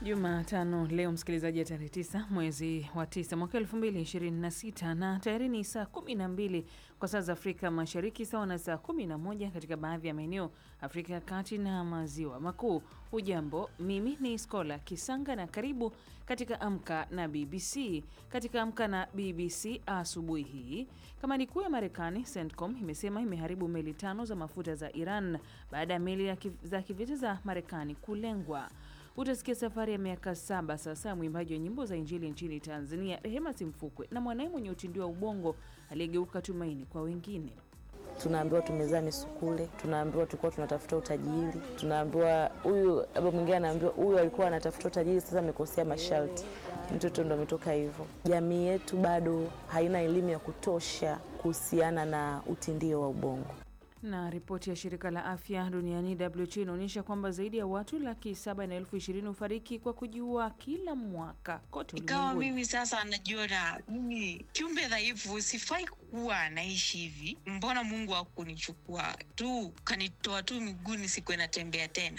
Jumatano leo msikilizaji, ya tarehe tisa mwezi wa tisa mwaka elfu mbili ishirini na sita na tayari ni saa kumi na mbili kwa saa za Afrika Mashariki, sawa na saa kumi na moja katika baadhi ya maeneo Afrika ya Kati na Maziwa Makuu. Hujambo, mimi ni Skola Kisanga na karibu katika Amka na BBC. Katika Amka na BBC asubuhi hii, kamandi kuu ya Marekani CENTCOM imesema imeharibu meli tano za mafuta za Iran baada ya meli ya kiv za kivita za Marekani kulengwa. Utasikia safari ya miaka saba sasa ya mwimbaji wa nyimbo za Injili nchini Tanzania Rehema Simfukwe na mwanaye mwenye utindio wa ubongo aliyegeuka tumaini kwa wengine. Tunaambiwa tumezaa misukule, tunaambiwa tulikuwa tunatafuta utajiri, tunaambiwa huyu, labda mwingine anaambiwa huyu alikuwa anatafuta utajiri, sasa amekosea masharti. Mtoto ndo ametoka hivyo. Jamii yetu bado haina elimu ya kutosha kuhusiana na utindio wa ubongo. Na ripoti ya shirika la afya duniani WHO inaonyesha kwamba zaidi ya watu laki saba na elfu ishirini hufariki kwa kujiua kila mwaka kote Ikawa ulimwenguni. mimi sasa najiona mimi kiumbe dhaifu, sifai kuwa naishi hivi. Mbona Mungu hakunichukua tu kanitoa tu miguuni, sikuwe natembea tena?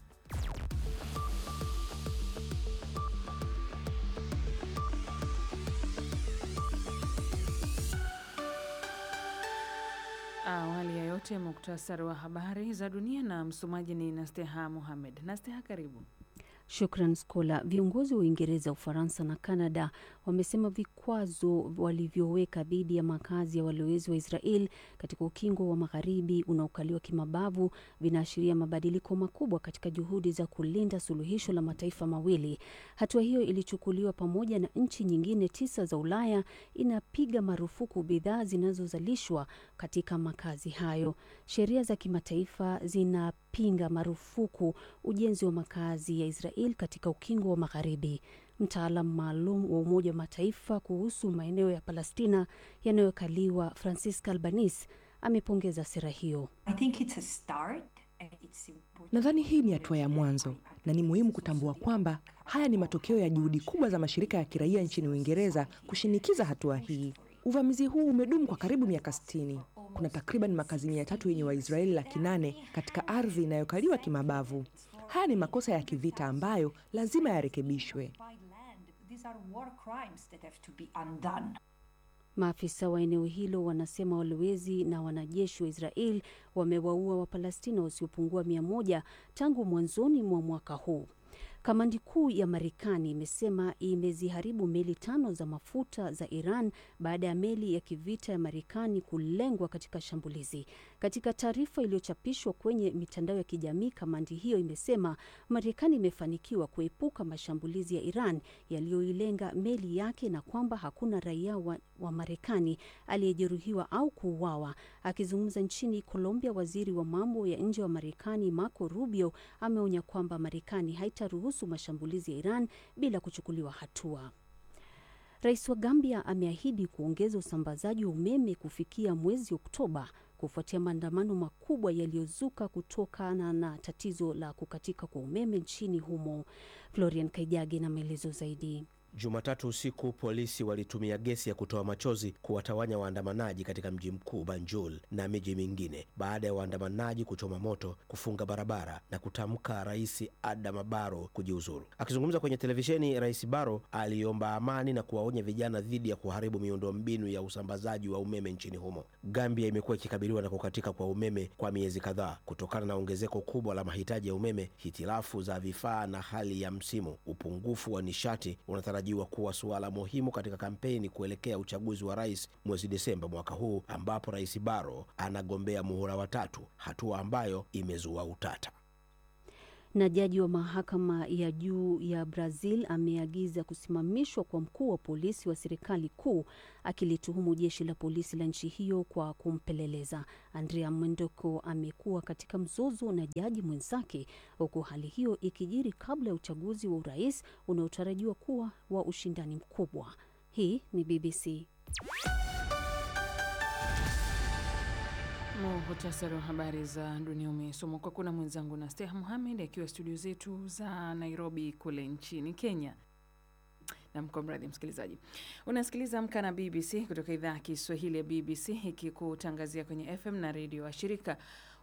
Awali ya yote, muktasari wa habari za dunia na msomaji ni Nasteha Muhamed. Nasteha, karibu. Shukran Skola. Viongozi wa Uingereza, Ufaransa na Kanada wamesema vikwazo walivyoweka dhidi ya makazi ya walowezi wa Israel katika ukingo wa magharibi unaokaliwa kimabavu vinaashiria mabadiliko makubwa katika juhudi za kulinda suluhisho la mataifa mawili. Hatua hiyo ilichukuliwa pamoja na nchi nyingine tisa za Ulaya inapiga marufuku bidhaa zinazozalishwa katika makazi hayo. Sheria za kimataifa zinapinga marufuku ujenzi wa makazi ya Israel katika ukingo wa magharibi. Mtaalam maalum wa Umoja wa Mataifa kuhusu maeneo ya Palestina yanayokaliwa Francisca Albanese amepongeza sera hiyo. Nadhani hii ni hatua ya mwanzo na ni muhimu kutambua kwamba haya ni matokeo ya juhudi kubwa za mashirika ya kiraia nchini Uingereza kushinikiza hatua hii. Uvamizi huu umedumu kwa karibu miaka 60. Kuna takriban makazi mia tatu yenye Waisraeli laki nane katika ardhi inayokaliwa kimabavu. Haya ni makosa ya kivita ambayo lazima yarekebishwe. Maafisa wa eneo hilo wanasema walowezi na wanajeshi wa Israel wamewaua Wapalestina wasiopungua mia moja tangu mwanzoni mwa mwaka huu. Kamandi kuu ya Marekani imesema imeziharibu meli tano za mafuta za Iran baada ya meli ya kivita ya Marekani kulengwa katika shambulizi. Katika taarifa iliyochapishwa kwenye mitandao ya kijamii, kamandi hiyo imesema Marekani imefanikiwa kuepuka mashambulizi ya Iran yaliyoilenga meli yake na kwamba hakuna raia wa, wa Marekani aliyejeruhiwa au kuuawa. Akizungumza nchini Colombia, waziri wa mambo ya nje wa Marekani Marco Rubio ameonya kwamba Marekani haitaruhusu mashambulizi ya Iran bila kuchukuliwa hatua. Rais wa Gambia ameahidi kuongeza usambazaji wa umeme kufikia mwezi Oktoba kufuatia maandamano makubwa yaliyozuka kutokana na tatizo la kukatika kwa umeme nchini humo. Florian Kaijage na maelezo zaidi. Jumatatu usiku polisi walitumia gesi ya kutoa machozi kuwatawanya waandamanaji katika mji mkuu Banjul na miji mingine baada ya waandamanaji kuchoma moto, kufunga barabara na kutamka Rais Adama Barrow kujiuzuru. Akizungumza kwenye televisheni, Rais Barrow aliomba amani na kuwaonya vijana dhidi ya kuharibu miundombinu ya usambazaji wa umeme nchini humo. Gambia imekuwa ikikabiliwa na kukatika kwa umeme kwa miezi kadhaa kutokana na ongezeko kubwa la mahitaji ya umeme, hitilafu za vifaa na hali ya msimu. Upungufu wa nishati unatarajiwa jiwa kuwa suala muhimu katika kampeni kuelekea uchaguzi wa rais mwezi Desemba mwaka huu ambapo Rais Barrow anagombea muhula wa tatu, hatua ambayo imezua utata. Na jaji wa mahakama ya juu ya Brazil ameagiza kusimamishwa kwa mkuu wa polisi wa serikali kuu akilituhumu jeshi la polisi la nchi hiyo kwa kumpeleleza. Andrea Mendoko amekuwa katika mzozo na jaji mwenzake, huku hali hiyo ikijiri kabla ya uchaguzi wa urais unaotarajiwa kuwa wa ushindani mkubwa. Hii ni BBC. Muhtasari wa habari za dunia umesomwa kwa kuna mwenzangu na Steha Muhamed akiwa studio zetu za Nairobi kule nchini Kenya. na mkomradhi msikilizaji, unasikiliza Amka na BBC kutoka idhaa ya Kiswahili ya BBC ikikutangazia kwenye FM na redio wa shirika.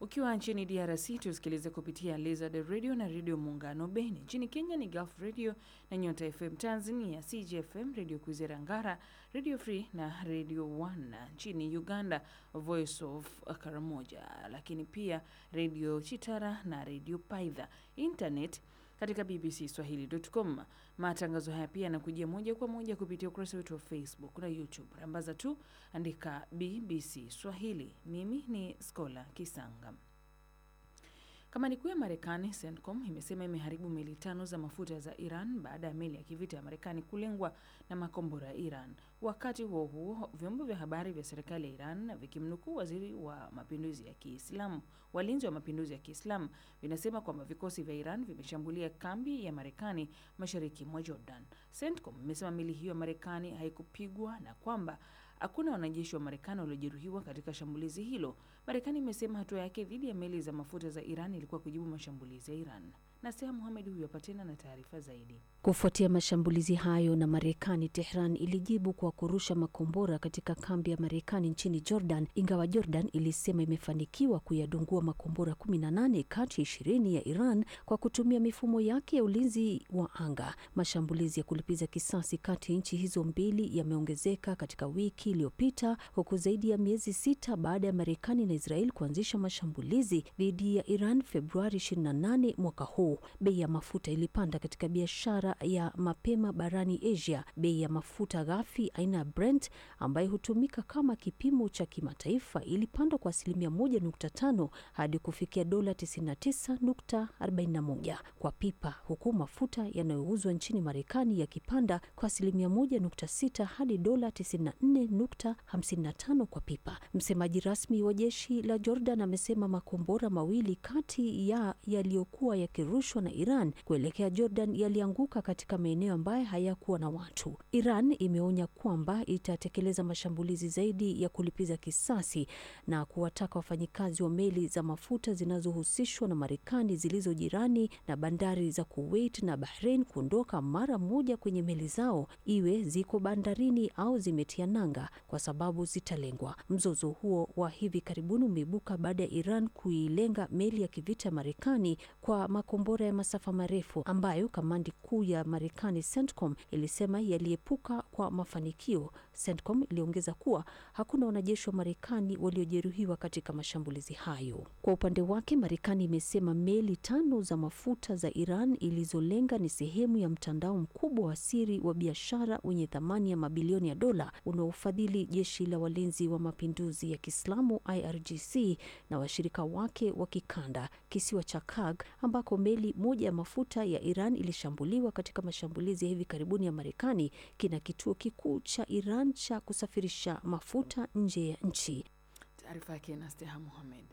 Ukiwa nchini DRC tusikilize kupitia Lizard Radio na Redio Muungano Beni. Nchini Kenya ni Gulf Radio na Nyota FM. Tanzania CGFM, Radio Kwizera Ngara, Radio Free na Radio One. Nchini Uganda Voice of Karamoja, lakini pia Radio Chitara na Radio Paidha. Internet katika bbcswahili.com. Matangazo haya pia yanakujia moja kwa moja kupitia ukurasa wetu wa Facebook na YouTube. Rambaza tu andika BBC Swahili. Mimi ni Skola Kisanga. Kamandi kuu ya Marekani CENTCOM imesema imeharibu meli tano za mafuta za Iran baada ya meli ya kivita ya Marekani kulengwa na makombora ya Iran. Wakati huo huo, vyombo vya habari vya serikali ya Iran vikimnukuu waziri wa mapinduzi ya Kiislamu, walinzi wa mapinduzi ya Kiislamu vinasema kwamba vikosi vya Iran vimeshambulia kambi ya Marekani mashariki mwa Jordan. CENTCOM imesema meli hiyo ya Marekani haikupigwa na kwamba hakuna wanajeshi wa Marekani waliojeruhiwa katika shambulizi hilo. Marekani imesema hatua yake dhidi ya meli za mafuta za Iran ilikuwa kujibu mashambulizi ya Iran. Naseha Muhamed huyu hapa tena na taarifa zaidi. Kufuatia mashambulizi hayo na Marekani, Tehran ilijibu kwa kurusha makombora katika kambi ya Marekani nchini Jordan, ingawa Jordan ilisema imefanikiwa kuyadungua makombora 18 kati ya 20 ya Iran kwa kutumia mifumo yake ya ulinzi wa anga. Mashambulizi ya kulipiza kisasi kati ya nchi hizo mbili yameongezeka katika wiki iliyopita, huku zaidi ya miezi sita baada ya Marekani na Israel kuanzisha mashambulizi dhidi ya Iran Februari 28 mwaka huu. Bei ya mafuta ilipanda katika biashara ya mapema barani Asia. Bei ya mafuta ghafi aina ya Brent ambayo hutumika kama kipimo cha kimataifa ilipanda kwa asilimia 1.5 hadi kufikia dola 99.41 kwa pipa, huku mafuta yanayouzwa nchini Marekani yakipanda kwa asilimia 1.6 hadi dola 94.55 kwa pipa. Msemaji rasmi wa jeshi la Jordan amesema makombora mawili kati ya yaliyokuwa yakirushwa na Iran kuelekea Jordan yalianguka katika maeneo ambayo hayakuwa na watu. Iran imeonya kwamba itatekeleza mashambulizi zaidi ya kulipiza kisasi na kuwataka wafanyikazi wa meli za mafuta zinazohusishwa na Marekani zilizo jirani na bandari za Kuwait na Bahrain kuondoka mara moja kwenye meli zao, iwe ziko bandarini au zimetia nanga, kwa sababu zitalengwa. Mzozo huo wa hivi karibuni umeibuka baada ya Iran kuilenga meli ya kivita ya Marekani kwa makombora ya masafa marefu ambayo kamandi kuu ya Marekani CENTCOM ilisema yaliepuka kwa mafanikio. CENTCOM iliongeza kuwa hakuna wanajeshi wa Marekani waliojeruhiwa katika mashambulizi hayo. Kwa upande wake, Marekani imesema meli tano za mafuta za Iran ilizolenga ni sehemu ya mtandao mkubwa wa siri wa biashara wenye thamani ya mabilioni ya dola unaofadhili jeshi la walinzi wa mapinduzi ya Kiislamu IRGC na washirika wake wa kikanda. Kisiwa cha Kag ambako meli moja ya mafuta ya Iran ilishambuliwa katika mashambulizi ya hivi karibuni ya Marekani kina kituo kikuu cha Iran cha kusafirisha mafuta nje ya nchi. Taarifa yake na Steha Muhamed.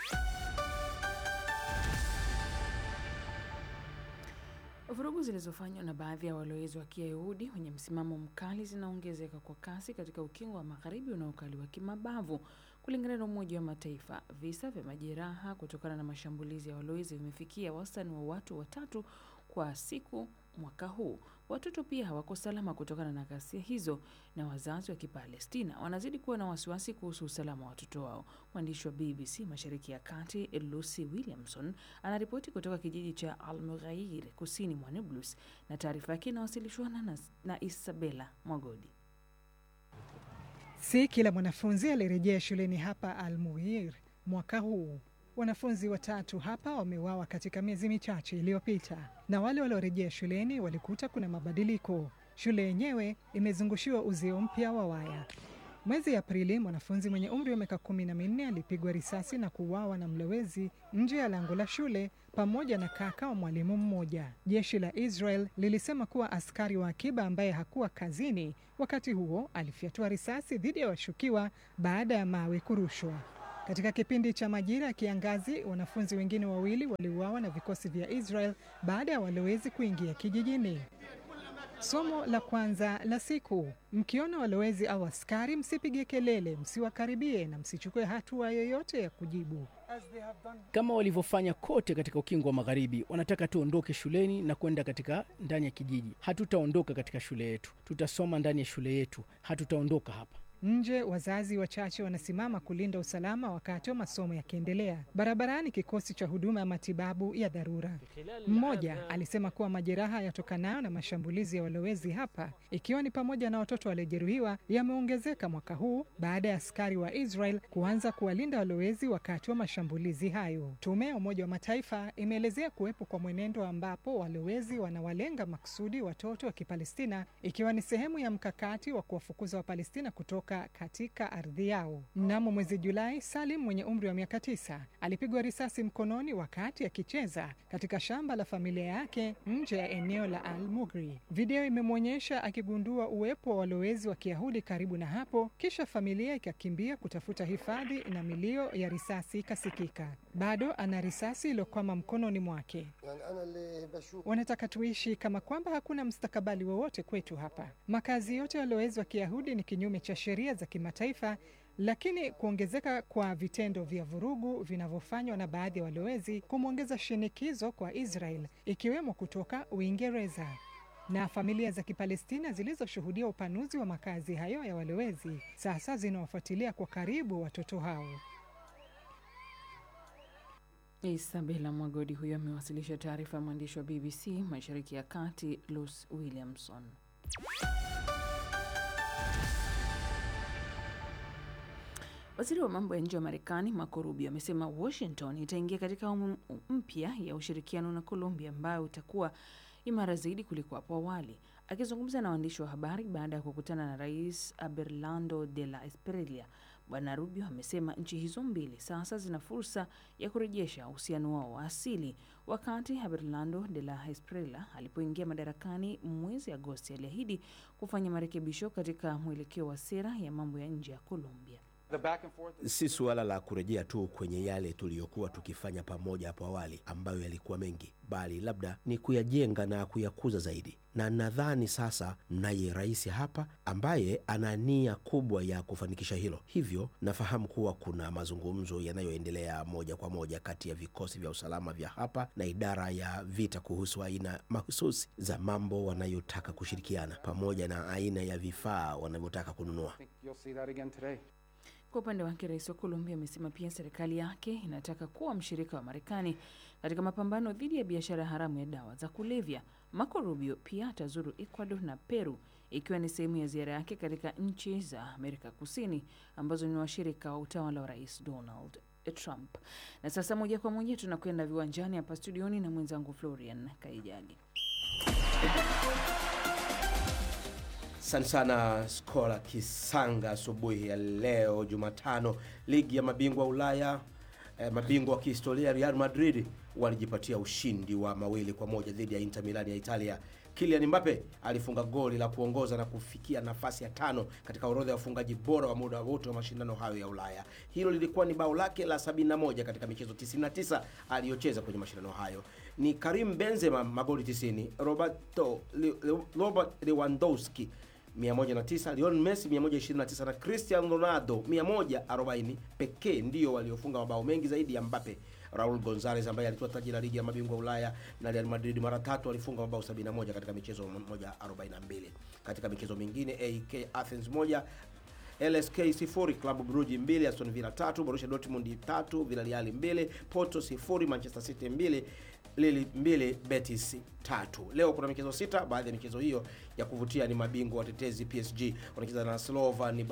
Vurugu zilizofanywa na baadhi ya walowezi wa Kiyahudi wenye msimamo mkali zinaongezeka kwa kasi katika ukingo wa magharibi unaokaliwa kimabavu. Kulingana na Umoja wa Mataifa, visa vya majeraha kutokana na mashambulizi ya walowezi vimefikia wastani wa watu watatu kwa siku mwaka huu. Watoto pia hawako salama kutokana na ghasia hizo, na wazazi wa Kipalestina wanazidi kuwa na wasiwasi kuhusu usalama wa watoto wao. Mwandishi wa BBC Mashariki ya Kati Lucy Williamson anaripoti kutoka kijiji cha Al-Mughair kusini mwa Nablus, na taarifa yake inawasilishwa na, na Isabela Mwagodi. Si kila mwanafunzi alirejea shuleni hapa Al-Mughir mwaka huu. Wanafunzi watatu hapa wameuawa katika miezi michache iliyopita, na wale waliorejea shuleni walikuta kuna mabadiliko. Shule yenyewe imezungushiwa uzio mpya wa waya. Mwezi Aprili, mwanafunzi mwenye umri wa miaka kumi na minne alipigwa risasi na kuuawa na mlowezi nje ya lango la shule pamoja na kaka wa mwalimu mmoja. Jeshi la Israel lilisema kuwa askari wa akiba ambaye hakuwa kazini wakati huo alifyatua risasi dhidi ya washukiwa baada ya mawe kurushwa. Katika kipindi cha majira ya kiangazi, wanafunzi wengine wawili waliuawa na vikosi vya Israel baada ya walowezi kuingia kijijini. Somo la kwanza la siku: mkiona walowezi au askari, msipige kelele, msiwakaribie na msichukue hatua yoyote ya kujibu. Kama walivyofanya kote katika ukingo wa Magharibi, wanataka tuondoke shuleni na kwenda katika ndani ya kijiji. Hatutaondoka katika shule yetu, tutasoma ndani ya shule yetu, hatutaondoka hapa. Nje, wazazi wachache wanasimama kulinda usalama wakati wa masomo yakiendelea. Barabarani, kikosi cha huduma ya matibabu ya dharura. Mmoja alisema kuwa majeraha yatokanayo na mashambulizi ya walowezi hapa, ikiwa ni pamoja na watoto waliojeruhiwa, yameongezeka mwaka huu baada ya askari wa Israel kuanza kuwalinda walowezi wakati wa mashambulizi hayo. Tume ya Umoja wa Mataifa imeelezea kuwepo kwa mwenendo ambapo walowezi wanawalenga makusudi watoto wa Kipalestina, ikiwa ni sehemu ya mkakati wa kuwafukuza Wapalestina kutoka katika ardhi yao. Mnamo mwezi Julai, Salim mwenye umri wa miaka tisa alipigwa risasi mkononi wakati akicheza katika shamba la familia yake nje ya eneo la Al Mugri. Video imemwonyesha akigundua uwepo wa walowezi wa Kiyahudi karibu na hapo, kisha familia ikakimbia kutafuta hifadhi na milio ya risasi ikasikika. Bado ana risasi iliyokwama mkononi mwake. Wanataka tuishi kama kwamba hakuna mstakabali wowote kwetu hapa. Makazi yote ya walowezi wa Kiyahudi ni kinyume cha sheria za kimataifa, lakini kuongezeka kwa vitendo vya vurugu vinavyofanywa na baadhi ya walowezi kumwongeza shinikizo kwa Israel, ikiwemo kutoka Uingereza na familia za Kipalestina zilizoshuhudia upanuzi wa makazi hayo ya walowezi sasa zinawafuatilia kwa karibu watoto hao. Isabela Mwagodi huyo amewasilisha taarifa ya mwandishi wa BBC Mashariki ya Kati, Lucy Williamson. Waziri wa mambo ya nje wa Marekani Marco Rubio amesema Washington itaingia katika awamu mpya ya ushirikiano na Colombia ambayo utakuwa imara zaidi kuliko hapo awali. Akizungumza na waandishi wa habari baada ya kukutana na Rais Abelardo de la Espriella, Bwana Rubio amesema nchi hizo mbili sasa zina fursa ya kurejesha uhusiano wao wa asili. Wakati Abelardo de la Espriella alipoingia madarakani mwezi Agosti, aliahidi kufanya marekebisho katika mwelekeo wa sera ya mambo ya nje ya Colombia. Si suala la kurejea tu kwenye yale tuliyokuwa tukifanya pamoja hapo awali ambayo yalikuwa mengi, bali labda ni kuyajenga na kuyakuza zaidi. Na nadhani sasa mnaye rais hapa ambaye ana nia kubwa ya kufanikisha hilo. Hivyo nafahamu kuwa kuna mazungumzo yanayoendelea moja kwa moja kati ya vikosi vya usalama vya hapa na idara ya vita kuhusu aina mahususi za mambo wanayotaka kushirikiana pamoja na aina ya vifaa wanavyotaka kununua. Kwa upande wake rais wa Colombia amesema pia serikali yake inataka kuwa mshirika wa Marekani katika mapambano dhidi ya biashara haramu ya dawa za kulevya. Marco Rubio pia atazuru Ecuador na Peru ikiwa ni sehemu ya ziara yake katika nchi za Amerika Kusini ambazo ni washirika wa utawala wa rais Donald Trump. Na sasa moja kwa moja tunakwenda viwanjani hapa studioni na mwenzangu Florian Kaijagi. Asante sana Skola Kisanga. Asubuhi ya leo Jumatano, ligi ya mabingwa Ulaya eh, mabingwa wa kihistoria Real Madrid walijipatia ushindi wa mawili kwa moja dhidi ya Inter Milan ya Italia. Kylian Mbappe alifunga goli la kuongoza na kufikia nafasi ya tano katika orodha ya wafungaji bora wa muda wote wa mashindano hayo ya Ulaya. Hilo lilikuwa ni bao lake la 71 katika michezo 99 aliyocheza kwenye mashindano hayo. Ni Karim Benzema magoli 90, Roberto Le, Le, Robert Lewandowski 109, Lionel Messi 129 na Cristiano Ronaldo 140 pekee ndio waliofunga mabao mengi zaidi ya Mbappe. Raul Gonzalez ambaye alitoa taji la ligi ya mabingwa Ulaya na Real Madrid mara tatu alifunga mabao 71 katika michezo 142. Katika michezo mingine AEK Athens 1 LSK sifuri, Club Brugge mbili, Aston Villa tatu, Borussia Dortmund tatu, Villarreal mbili, Porto sifuri, Manchester City mbili, Lille mbili, Betis tatu. Leo kuna michezo sita. Baadhi ya michezo hiyo ya kuvutia ni mabingwa watetezi PSG wanacheza na Slovan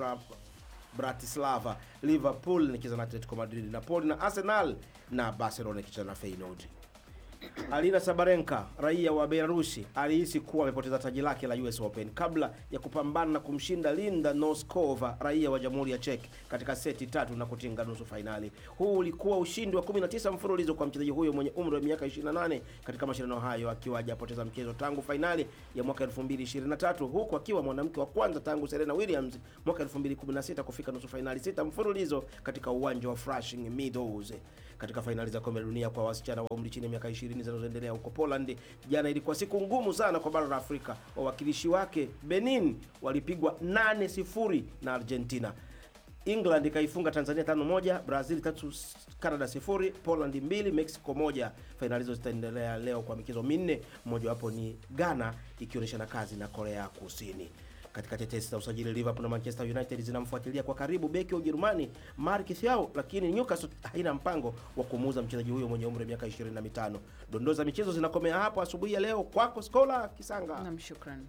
Bratislava, Liverpool nikicheza na Atletico Madrid, Napoli na Arsenal na Barcelona ikicheza na Feyenoord. Alina Sabarenka raia wa Belarusi alihisi kuwa amepoteza taji lake la US Open kabla ya kupambana na kumshinda Linda Noskova raia wa Jamhuri ya Czech katika seti tatu na kutinga nusu fainali. Huu ulikuwa ushindi wa 19 mfululizo kwa mchezaji huyo mwenye umri wa miaka 28 katika mashindano hayo, akiwa hajapoteza mchezo tangu fainali ya mwaka 2023 huku akiwa mwanamke wa kwanza tangu Serena Williams mwaka 2016 kufika nusu fainali sita mfululizo katika uwanja wa Flushing Meadows. Katika fainali za kombe la dunia kwa wasichana wa umri chini ya miaka 20 zinazoendelea huko Poland, jana ilikuwa siku ngumu sana kwa bara la Afrika. Wawakilishi wake Benin walipigwa 8-0 na Argentina. England ikaifunga Tanzania 5-1, Brazil 3, Canada 0, Poland 2, Mexico 1. Fainali hizo zitaendelea leo kwa michezo minne, mmojawapo ni Ghana ikionyeshana kazi na Korea Kusini. Katika tetesi za usajili, Liverpool na Manchester United zinamfuatilia kwa karibu beki wa Ujerumani Mark Thiaw, lakini Newcastle haina mpango wa kumuuza mchezaji huyo mwenye umri wa miaka 25. Dondoo za michezo zinakomea hapo asubuhi ya leo. Kwako Skola Kisanga. Nam, shukran.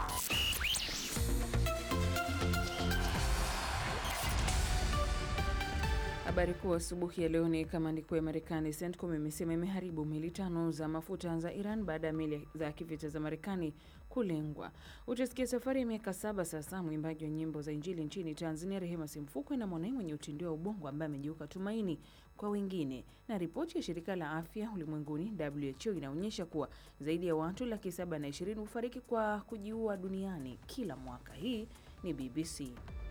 Habari kuu asubuhi ya leo ni kamandi kuu ya Marekani CENTCOM imesema imeharibu meli tano za mafuta za Iran baada ya meli za kivita za Marekani kulengwa. Utasikia safari ya miaka saba sasa. Mwimbaji wa nyimbo za Injili nchini Tanzania Rehema Simfukwe na mwanae mwenye utindio wa ubongo ambaye amegeuka tumaini kwa wengine. Na ripoti ya shirika la afya ulimwenguni WHO inaonyesha kuwa zaidi ya watu laki saba na ishirini hufariki kwa kujiua duniani kila mwaka. Hii ni BBC.